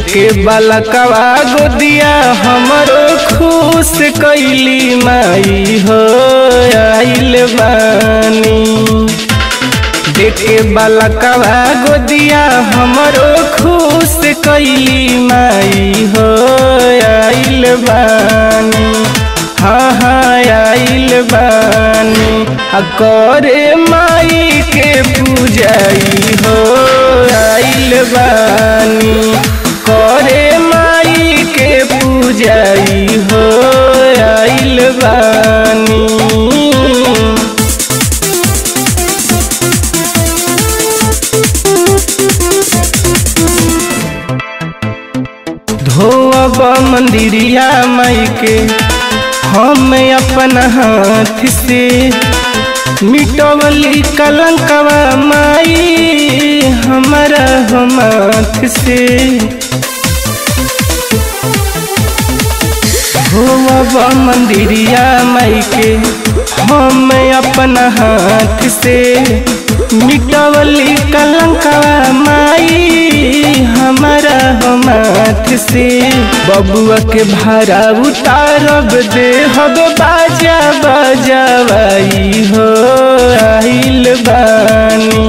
देखे बालकवा गोदिया हमरो खुश कैली माई हो आइल बानी देखे बालकवा गोदिया हमरो खुश कैली माई हो आइल बानी हाँ हाँ आइल बानी आ करे माई के पूजाई हो आइल बानी करे माई के पूजाई हो आइल बानी धोअब मंदिरिया माई के हम अपन हाथ से मिटवली कलंकवा माई हमारा हम हाथ से धोअब मंदिरिया माई के हम अपन हाथ से मिटवली कलंकवा माई हमारा माथ से बबुआ के भाड़ा उतारब दे हब बाजा बजावाई हो आइल बानी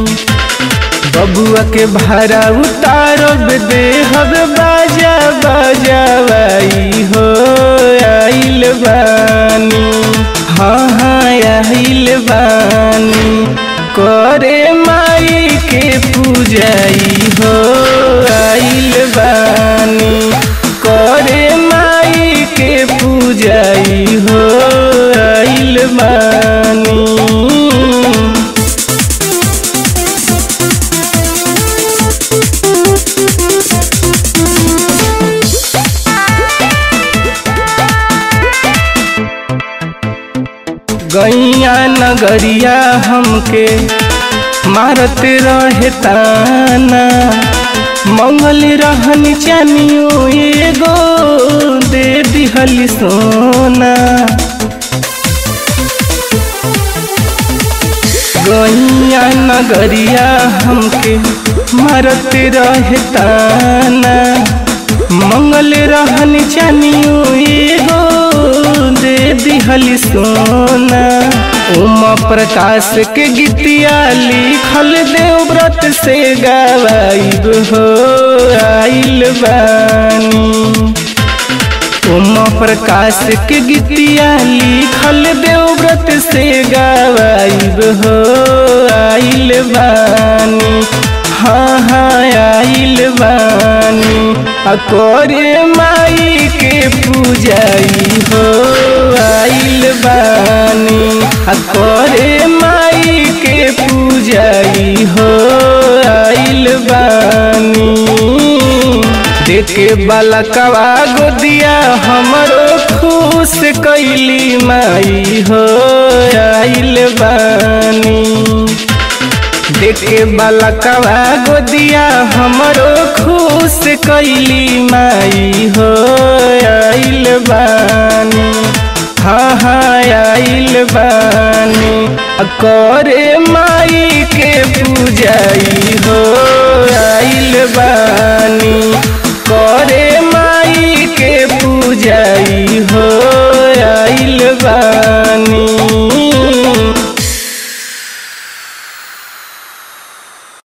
बबुआ के भाड़ा उतारब दे हब बाजा बजावाई हो आइल बानी हाँ हाँ आइल बानी करे माई के पूजाई हो आइल बानी करे माई के पूजाई हो आइल बानी गैया नगरिया हमके मारत रहे ताना मंगल रहन चानियो एगो दे दिहल सोना गैया नगरिया हमके मारत रहे ताना मंगल रहन चानियो एगो दे दिहल सोना उमा प्रकाश के गीतिया लिखल देव व्रत से गवाइब हो आइल बानी उमा प्रकाश के गीतिया लिखल देव व्रत से गवाइब हो आइल बानी हाँ हाँ आइल बानी आ करे माई के पूजाई हो आइल बानी आ करे माई के पूजाई हो आइल बानी देखे बालकवा गोदिया हमरो खुश कैली माई हो आइल बानी देखे बालकवा गोदिया हमरो खुश कैली माई हो आइल बानी हाँ हाँ आइल बानी आ करे माई के पूजाई हो आइल बानी करे